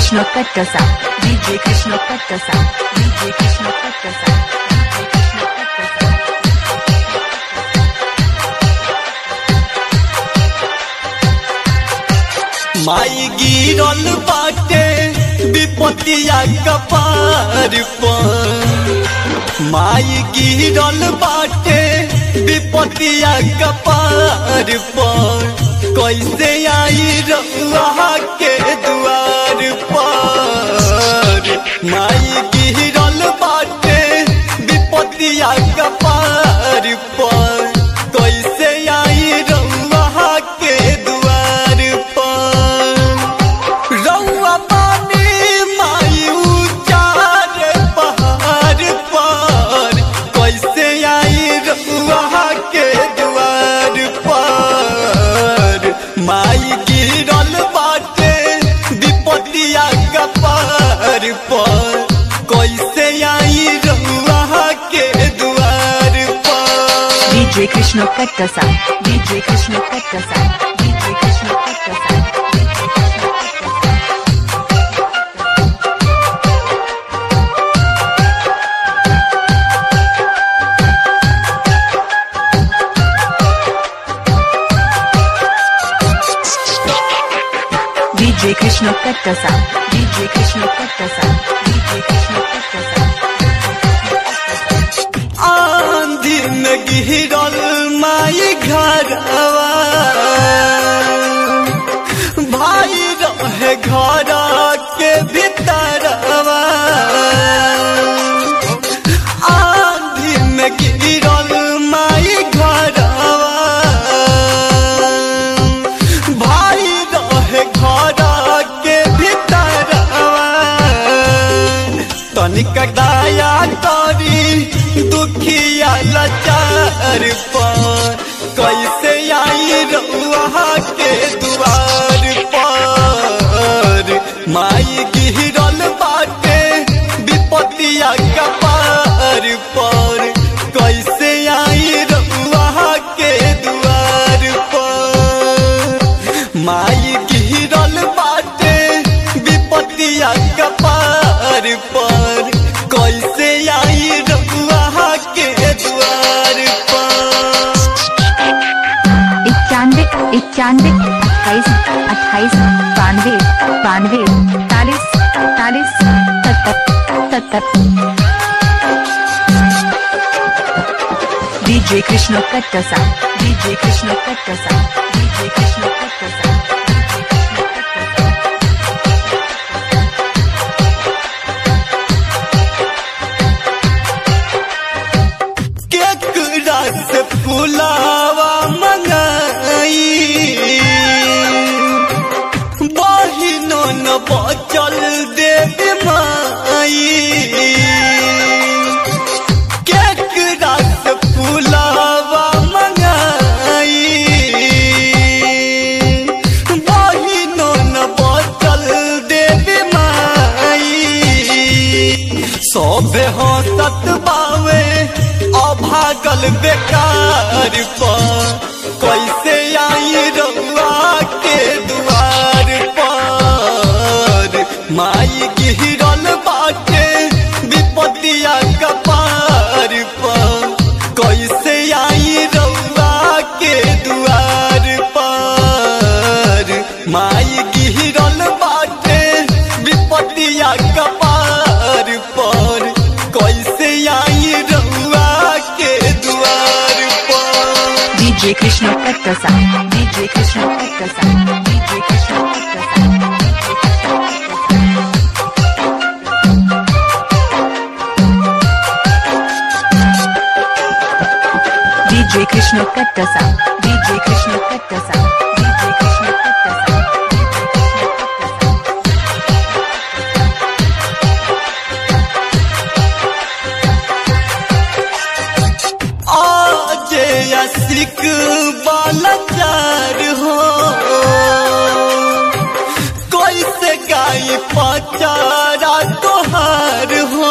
Krishna Kattasa, DJ Krishna Kattasa, DJ Krishna Kattasa, DJ Krishna Kattasa. माई गिरल बाटे विपतिया कपार पर माई गिरल बाटे विपतिया कपार पर कैसे आई रउआ के दुआर पर माई गिरल बाटे विपतिया कपार पर कैसे आई रउआ के दुआर पर रउआ पानी माई उचार पहाड़ पर कैसे आई रउआ के दुआर पर माई गिरल बाटे विपतिया कपार पर कैसे आई रउआ के दुआर पर DJ Krishna Kattasa, DJ Krishna Kattasa, DJ Krishna Kattasa, DJ Krishna Kattasa. DJ Krishna Kattasa, DJ Krishna Kattasa, DJ Krishna Kattasa. आंधी में गिरल माई घरवा भाई रहे घर के भीतरवा आंधी में गिरल माई घरवा भाई रहे घर के भीतरवा तनिक दया करी दुखिया लाचार पर कैसे आई रउआ के दुआर पर माई गिरल बाटे विपतिया कपार पर कैसे आई रउआ के दुआर पर माई गिरल बाटे विपतिया कपार पर कैसे आई रउआ के द्वार पर इक्यानवे इक्यानवे अट्ठाईस अट्ठाईस बानवे बानवे इकतालीस इकतालीस सत्तर सत्तर DJ Krishna Kattasa, DJ Krishna Kattasa, DJ Krishna Kattasa, DJ Krishna Kattasa. केकरा से फुलावा मंगाई बहिनो न बचल देवी माई केकरा से फुलावा मंगाई बहिनो न बचल देवी माई सोबे हंसत बावे अभागल बेकार पर कैसे आई रउआ के दुआर पर माई गिरल बाटे विपतिया कपार पर कैसे आई रउआ के दुआर पर माई गिरल बाटे विपतिया कपार पर कैसे आई रउआ के दुआर पर DJ Krishna Kattasa, DJ Krishna Kattasa, DJ Krishna Kattasa. DJ Krishna Kattasa, DJ Krishna Kattasa, DJ Krishna Kattasa, DJ Krishna Kattasa. आज असिक बालचार हो कैसे गाय पचारा तोहार हो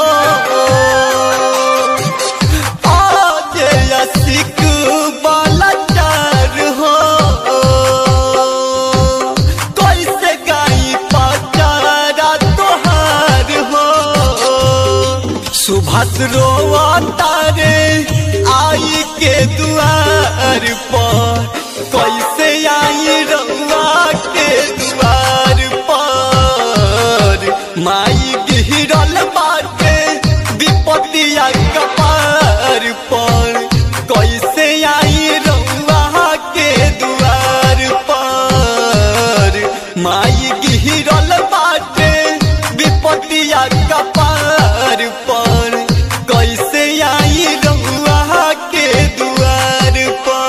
आज असिक बालचार हो सुभाष रोवा तारे आई के दुआर पर कैसे आई रउआ के दुआर पर माई गिरल बाटे विपतिया कपार पर कैसे आई रउआ के दुआर पर माई गिरल बाटे विपतिया कपार पर कैसे आई रउआ के दुआर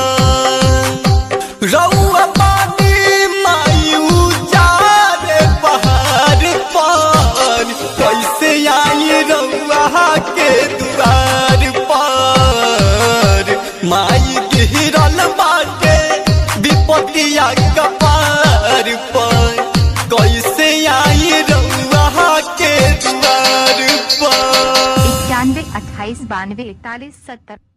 पर रउआ पानी माई उजारे पहाड़ पर कैसे आई रउआ के दुआर पर माई गिरल बाटे विपतिया कपार पर कैसे आई रउआ के दुआर पर इक्यानवे अट्ठाईस बानवे इकतालीस सत्तर